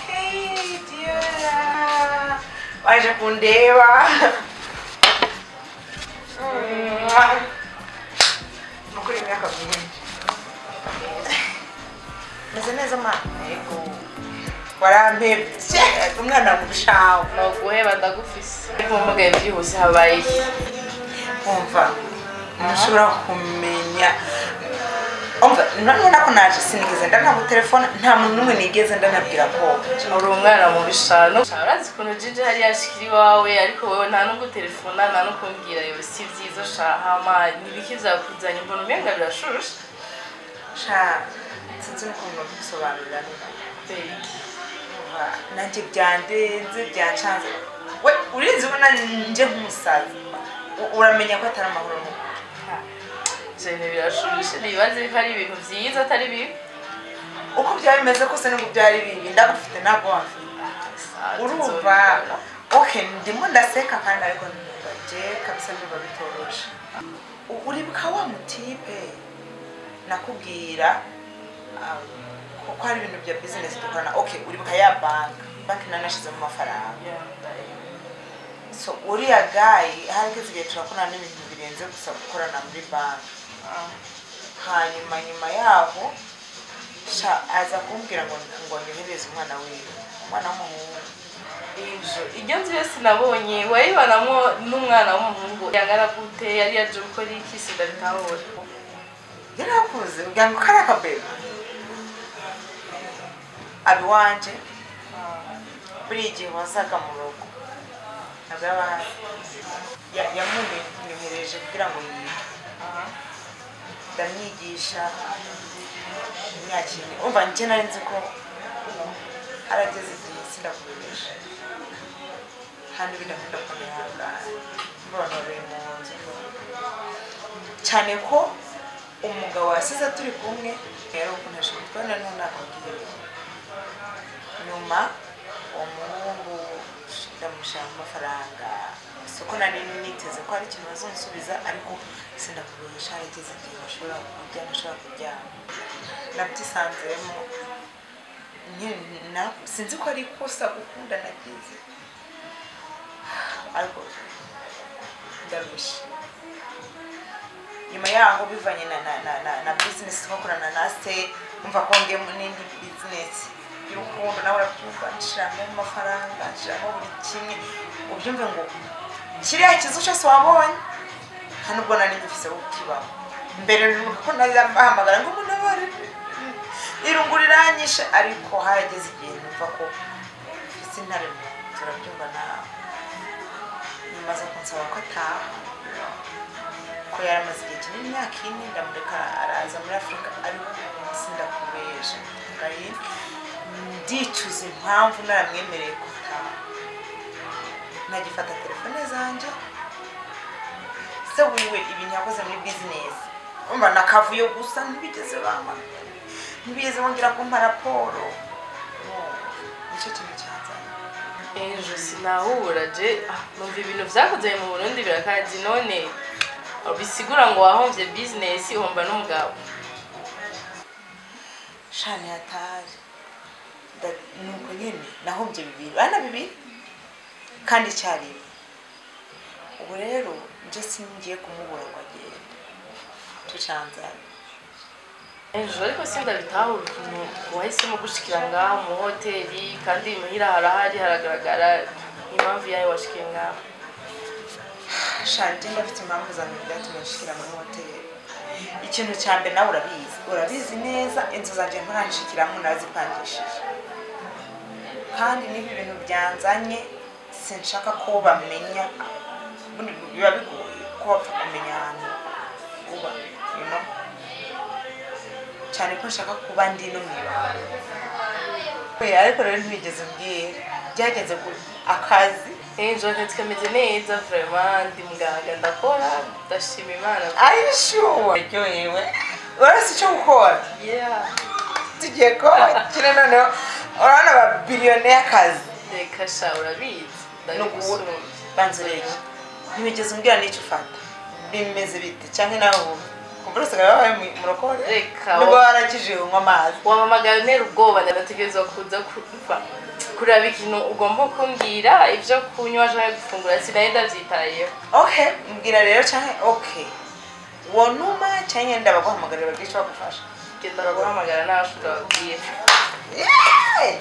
Hey dear. Waje pundewa. Mwah. Mukuri miaka myinshi. meze neza ma Yego. Warampebye. Umwana mushawe. noguheba ndagufise ariko mvugaye byihuse habaye iki Umva. Ntushobora kumenya. Umva, none nako naje sinigeze ndanaba telefone nta muntu n'umwe nigeze ndanabwira ko uri umwana mu bishano urazi ukuntu jinji hari yashikira iwawe ariko wowe nta n'ubwo telefona nta no kumbwira yewe si byiza shahama nibiki byakuzanye mbona umenga birashusha sha sinzi ukuntu bisobanurira Dore iki. nanjye byandenze byancanze we urinzi ubona njye nk'umusaza U- uramenya ko atari amahoro mu ibintu birashusha ntibibaze ko ari ibintu byiza atari bibi uko byaba bimeze kose nubwo byari bibi ndagufite ntabwo wafite Sawa, urumva tuzobikora. okay ndimo ndaseka kandi ariko nje kabisa biba bitoroshe U- uribuka wa mutipe nakubwira um, ko ko ari ibintu bya bizinesi dukorana okay uribuka ya banki banki nanashizemo amafaranga Yeah, ndarebaye. so uriya gayi harigeze igihe turakorana n'ibintu birenze gusa gukorana muri banki Ah, hanyuma nyuma yaho sha aza kumbwira ngo ngo nyohereze umwana wiwe umwana w'umuhungu iyi nzu iryo nzu yose nabonye wayibanamo n'umwana w'umuhungu yangana gute yari yaje gukora iki sida bitabora yari akuze kugira ngo kari akabebe aba iwanjye buri igihe wazaga mu rugo ntabwo yaba ahari Ya- yamunyohereje kugira ngo yige ndamwigisha imyakire umva njye nari nzi ko harageze igihe sindakubirisha hano ibintu akunda kumenya mboronoreye mu nzu cyane ko umugabo wasize turi kumwe rero ukuntu ashobora kubona noneho nakubwira nyuma uwo muhungu ndamushaka amafaranga siko nari niteze ko hari ikintu bazonsubiza ariko sinakugurisha harigeze igihe bashobora kuryama ashobora kuryama nabyisanzemo Nye- na- sinzi ko ari ikosa gukunda nagize ariko ndarushye nyuma yaho bivanye na na na na, na business twakorana na se umva kongeyemo n'indi business y'urukundo nawe urabyumva nshiramo amafaranga nshiramo buri kimwe ubyumve ngo kiriya kizu cyose wabonye nta nubwo nari ngifise wo kukibaho mbere nuko ko nari bahamagara ngo umuntu abari irungu riranyishe ariko harageze igihe numva ko mfise intare mu nda, turabyumva nawe nyuma aza kunsaba ko ataha ko yari amaze igihe kinini imyaka ine ndamureka araza muri afurika ariko sindakubesha ngayi ndicuza impamvu naramwemereye ko ataha nagifata telefone zanjye se wiwe ibintu yakoze muri bizinesi umva nakavuyo gusa ntibigeze bamagara ntibigeze bongera kumpa raporo Urumva, nicyo kintu cyanzanye ejo sinahura je ah, numva ibintu byakoze mu burundi birakazi none bisigura ngo wahombye bizinesi uhomba n'umugabo shani hatari nuko nyine nahombye bibiri bana bibiri kandi icyarimwe ubu rero njye singiye kumubura ngo agende tucanzanye ejo ariko sinda bitahura ukuntu wahisemo gushikira ngaha mu hoteli kandi muhira harahari haragaragara impamvu yayo washikiye ngaha shanti ndafite impamvu zanjye byatumye nshikira muri hoteli ikintu cya mbere nawe urabizi urabizi neza inzu zanjye nturanshikiramo narazipangishije kandi niba ibintu byanzanye sinshaka ko bamenya ubundi biba bigoye ko bapfa kumenya ahantu uba you know? cyane ko nshaka kuba ndi no mu ibanga We, ariko rero ntibigeze mbwira byageze ku akazi ejo akazi kameze neza vrema ndi muganga ndakora ndashima imana Are you sure? Aryohewe. Urabona icyo gukora? yeah. Tugiye gukina noneho urabona ba biliyoneyakazi. reka sha urabizi Ni ndabigusumba ukuvuga banza urebe. Ntibigeze umbwira n'icyo ufata. Bimeze bite? Cyangwa nawe ubu? Kumva usigaye wabaye mu- murokore? Reka. Nubwo warakije unywa amazi. wamamagaye ntera ubwoba ndategereza kuza kumva kureba ikintu ugomba kumbwira ibyo kunywa cyangwa gufungura sinari ndabyitayeho Okay, mbwira rero cyangwa okay. Wonuma cyangwa nyine ndabaguhamagarira bagire icyo bagufasha. genda guhamagara nawe ndababwira Yeah!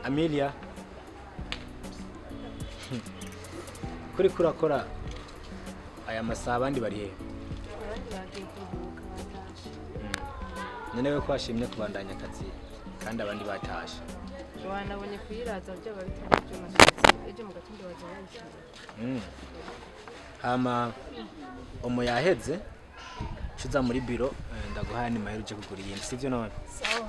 Amelia kuri kurakora aya masaha abandi bari hehe none we ko washimye kubandanya akazi kandi abandi batashye wanabonye kuyiraza byaba bitari ibyuma byose ejo mu gatondo wajya wayishyura Mm. hama omo yaheze nshiza muri biro eh, ndaguhaye ni mahera uje kugura iyindi sibyo none sawa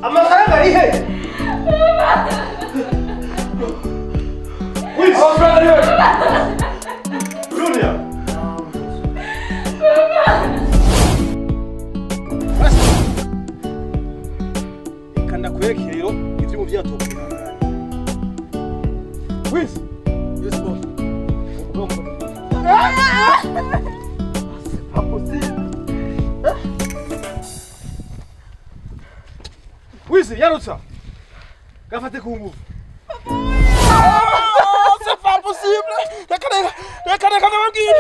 amafaranga ari he Please. amafaranga ari he Junior. reka ndakwereke rero ibyo mu byatubwira wizi yesi bosi wizi yarutsa gafate ku ngufu reka reka reka reka ndababwira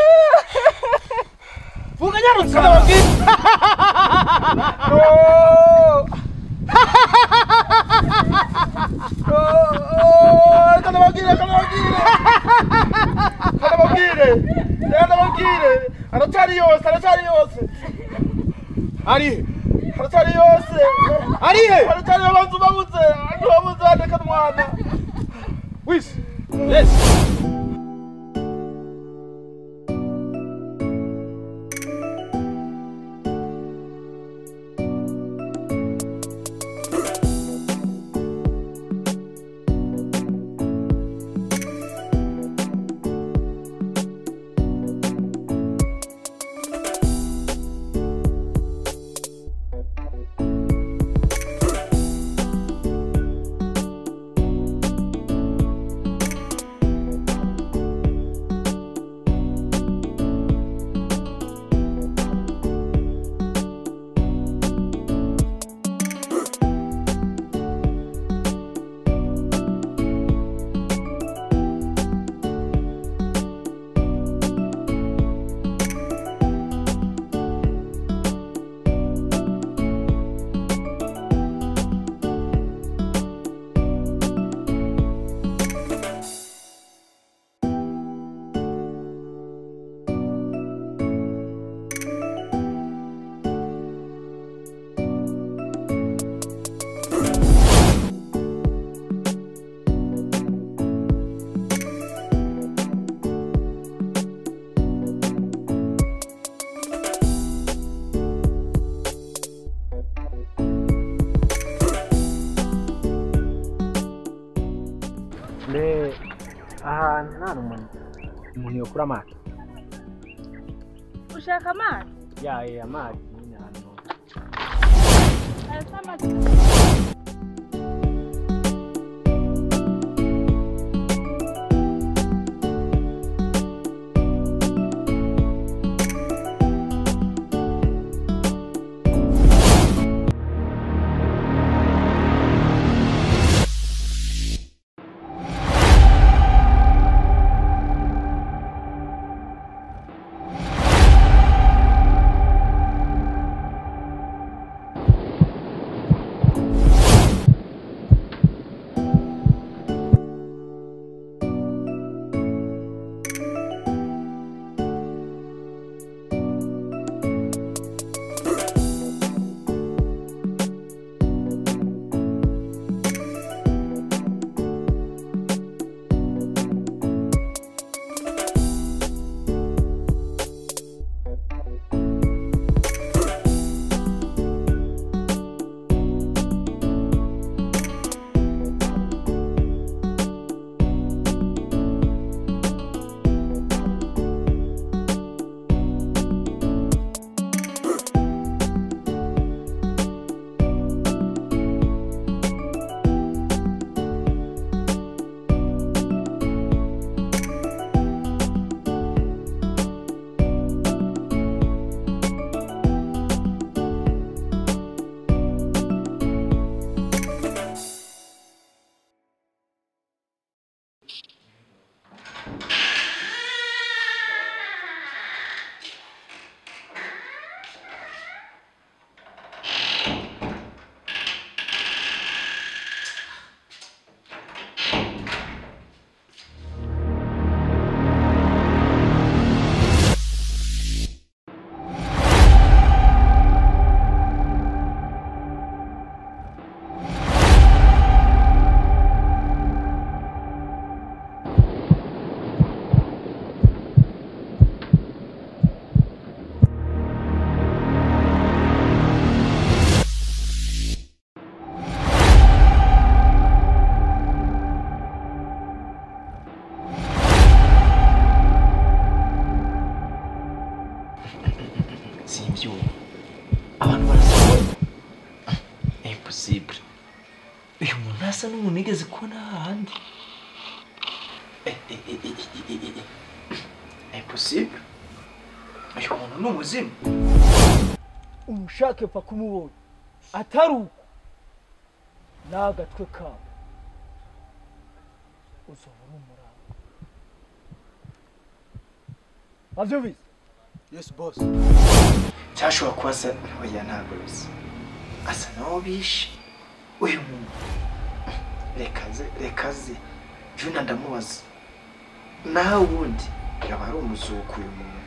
vuga nyarutsa ndababwira reka ndababwire reka ndababwire reka ndababwire reka ndababwire aracyari yose aracyari yose ari aracyari yose arihe Aratari abantu babuze, abantu babuze bandeka mwana. Wisi. yes mbe ahantu nta n'umuntu umuntu yokura amazi ushaka amazi yaye amazi nyine ahantu arasa amazi si ibyuma abantu barasa impossible uyu muntu ntasa n'umuntu yigeze kubona hahandi Eh, eh, eh, eh, eh, eh, eh, eh. impossible uyu muntu ni umuzimu umushake pfa kumubona atari uko n'agatwe kabo uzobona umurava wabyumvise yesi bosi cyashobora kuba asa oya ntabwo bisa asa naho bishe uyu muntu reka ze reka ze juna ndamubaza nawe ubundi yaba ari umuzuko uyu muntu